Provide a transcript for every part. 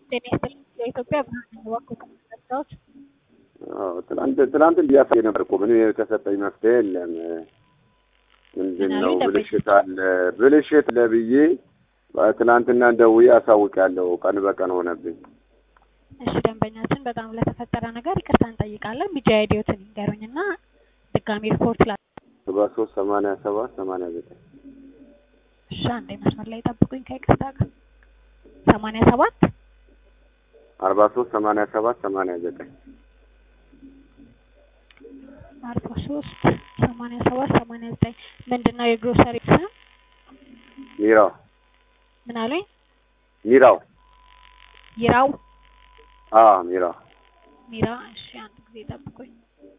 ጤና ይስጥልኝ የኢትዮጵያ ብርሃን ባንክ መረጃዎች አዎ ትናንት ትናንት እንዲያሳይ ነበር እኮ ምንም የተሰጠኝ መፍትሄ የለም። ምንድን ነው ምናምን ብልሽት አለ ብልሽት አለ ብዬ ትናንትና ደውዬ አሳውቃለሁ። ቀን በቀን ሆነብኝ። እሺ ደንበኛችን በጣም ለተፈጠረ ነገር ይቅርታ እንጠይቃለን። ቢጂ አይዲዮትን ይንገሩኝና ድጋሚ ሪፖርት ላ ሰባ ሶስት ሰማንያ ሰባት ሰማንያ ዘጠኝ እሺ አንዴ መስመር ላይ ጠብቁኝ ከይቅርታ ጋር ሰማንያ ሰባት አርባ ሶስት ሰማንያ ሰባት ሰማንያ ዘጠኝ አርባ ሶስት ሰማንያ ሰባት ሰማንያ ዘጠኝ ምንድን ነው የግሮሰሪ ስም? ሚራው ምን አሉኝ? ሚራው ይራው አ ሚራው ሚራ። እሺ አንድ ጊዜ ጠብቁኝ።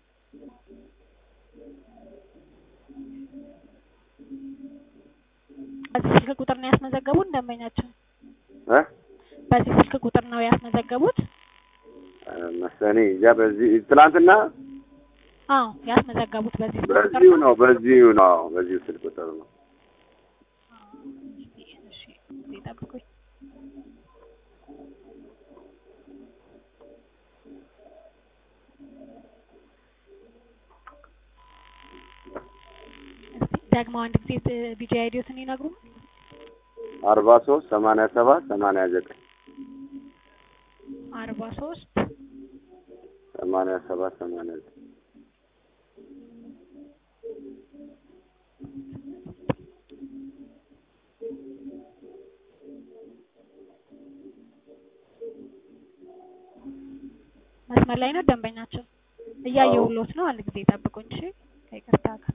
በዚህ ስልክ ቁጥር ነው ያስመዘገቡት ደንበኛችን? እ በዚህ ስልክ ቁጥር ነው ያስመዘገቡት? መሰኔ እዛ በዚህ ትናንትና አዎ ያስመዘገቡት በዚህ ስልክ ቁጥር በዚሁ ነው በዚሁ ነው በዚሁ ስልክ ቁጥር ነው። እሺ ጊዜ ጠብቁኝ። እስቲ ደግሞ አንድ ጊዜ ቢጂ አይዲዮትን ይነግሩ። አርባ ሶስት ሰማንያ ሰባት ሰማንያ ዘጠኝ አርባ ሶስት ሰማንያ ሰባት ሰማንያ ዘጠኝ መስመር ላይ ነው ደንበኛችን። እያየሁሎት ነው። አንድ ጊዜ ጠብቁኝ እሺ። ከይቅርታ ጋር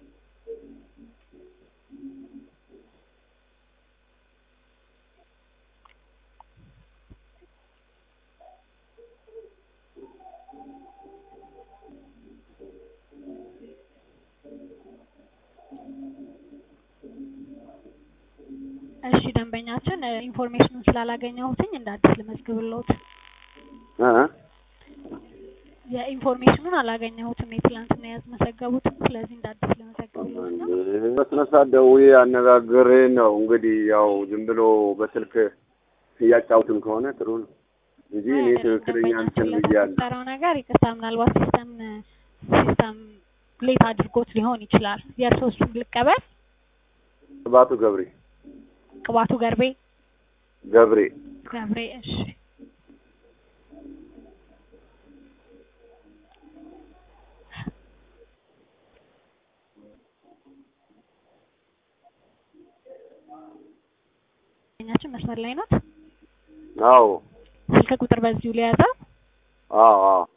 እሺ ደንበኛችን ኢንፎርሜሽኑን ስላላገኘሁትኝ እንደ አዲስ ልመዝግብልዎት። እ የኢንፎርሜሽኑን አላገኘሁትም የትላንትና ያስመዘገቡትን። ስለዚህ እንደ አዲስ ልመዘግብልዎት ነው። በስነ ስርዓት ደውዬ አነጋግሬ ነው እንግዲህ ያው ዝም ብሎ በስልክ እያጫውትም ከሆነ ጥሩ ነው እንጂ እኔ ትክክለኛ እንትን ብያለሁ። ለተፈጠረው ነገር ይቅርታ፣ ምናልባት ሲስተም ሲስተም ሌት አድርጎት ሊሆን ይችላል። የእርስዎ እሱን ልቀበል። ቅባቱ ገብሬ ቅባቱ ገርቤ ገብሬ ገብሬ። እሺ ኛችን መስመር ላይ ናት። አዎ ስልክ ቁጥር በዚሁ ሊያዘው አዎ አዎ